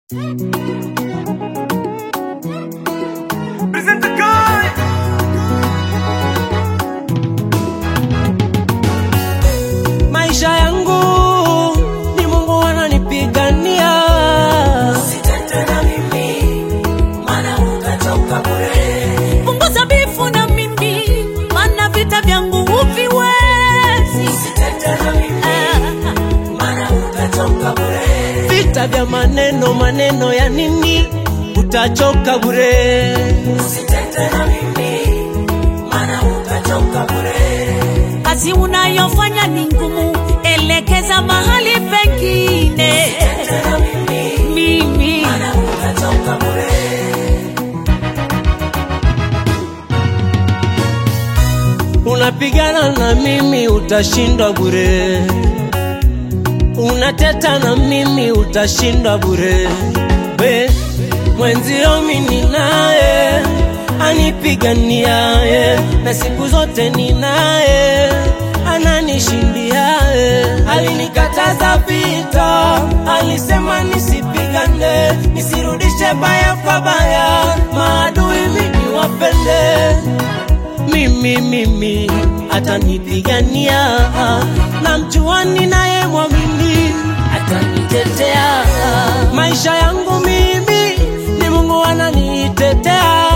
Present the guy. maisha yangu ni Mungu ananipigania. punguza bifu na mimi mana vita vyangu huviwezi Vita vya maneno maneno ya nini, utachoka bure. kazi unayofanya ni ngumu elekeza mahali pengine mimi Unapigana na mimi, utashindwa bure. Unateta na mimi, utashindwa bure. We mwenzio mimi naye anipiganiaye, na siku zote ninaye ananishindiaye. Alinikataza vita, alisema nisipigane, nisirudishe baya kwa baya, maadui mimi wapende mimi mimi atanipigania na mjuani naye mwamini atanitetea maisha yangu mimi ni Mungu ananitetea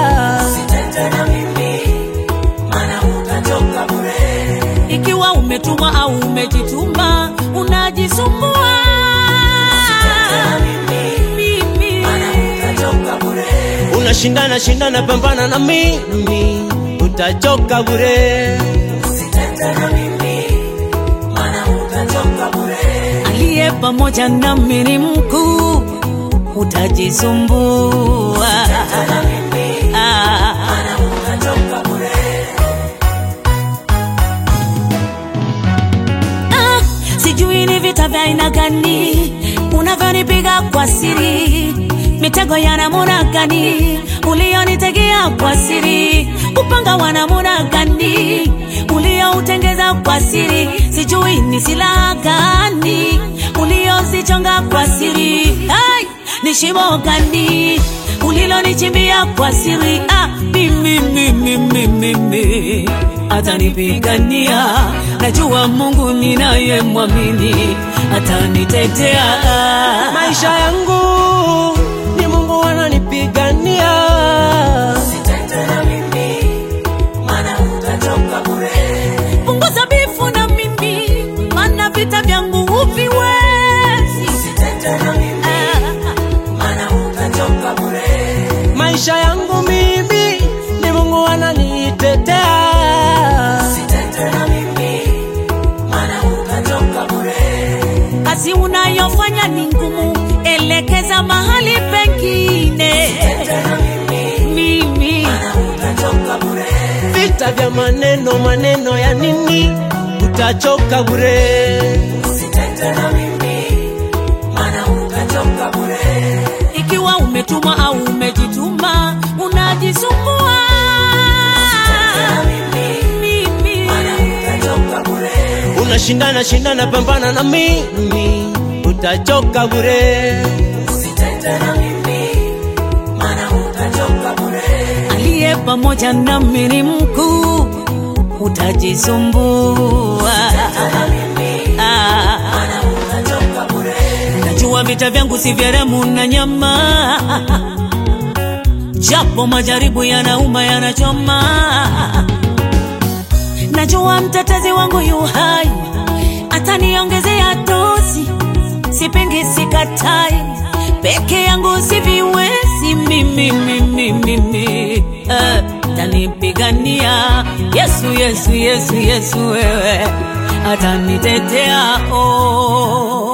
ikiwa umetuma au umejituma unajisumbua mimi unashindana shindana pambana na mimi utachoka bure aliye pamoja nami ni mkuu utajisumbua Ah. Ah, sijui ni vita vya aina gani unavyonipiga kwa siri mitego ya namuna gani ulionitegea kwa siri upanga wa namuna gani ulioutengeza kwa siri sijui ni silaha gani uliozichonga kwa siri Ai, ni shimo gani ulilonichimbia kwa siri ah, mimi mimi mimi mimi atanipigania najua mungu ninaye mwamini atanitetea maisha yangu ni Mungu ananipigania punguza bifu na mimi mana vita vyangu huviwezi maisha yangu mimi ni Mungu ananitetea kazi unayofanya ni ngumu elekeza mahali pengine mimi vita vya maneno maneno ya nini utachoka bure ikiwa umetuma au umejituma unajisumbua mimi unashindana shindana pambana na mimi utachoka bure aliye pamoja nami ni mkuu utajisumbua Ah. najua vita vyangu si vya damu na nyama japo majaribu yanauma yanachoma najua mtetezi wangu yu hai ataniongezea dozi sipingi sikatai peke yangu siviwezi mimi mimi mimi eh, tanipigania yesu yesu yesu yesu wewe atanitetea oh.